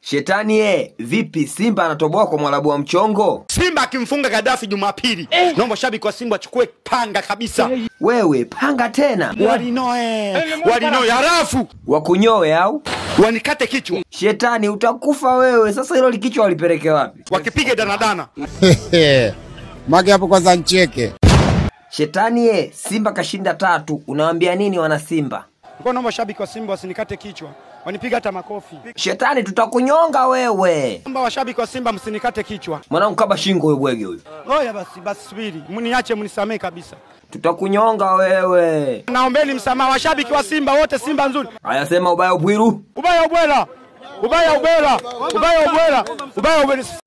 Shetani ye, vipi Simba anatoboa kwa mwalabu wa mchongo? Simba akimfunga Gaddafi Jumapili, naomba shabiki wa Simba achukue panga kabisa, Wewe panga tena walinoe walinoe, halafu wakunyoe au wanikate kichwa, Shetani utakufa wewe. Sasa hilo likichwa walipeleke wapi? wakipige danadana. Mage hapo kwanza ncheke. Shetani ye, Simba kashinda tatu, unawaambia nini wana Simba? Kwa naomba shabiki wa Simba wasinikate kichwa, wanipiga hata makofi. Shetani tutakunyonga wewe. Naomba washabiki wa Simba msinikate kichwa. Mwanangu kaba shingo huyo bwege huyo. Oya basi basi, subiri mniache, mnisamee kabisa. Tutakunyonga wewe. Naombeni msamaha washabiki wa Simba wote, Simba nzuri. Haya sema ubaya ubwiru. Ubaya ubwela, ubaya ubwela, ubaya ubwela, ubaya ubwela.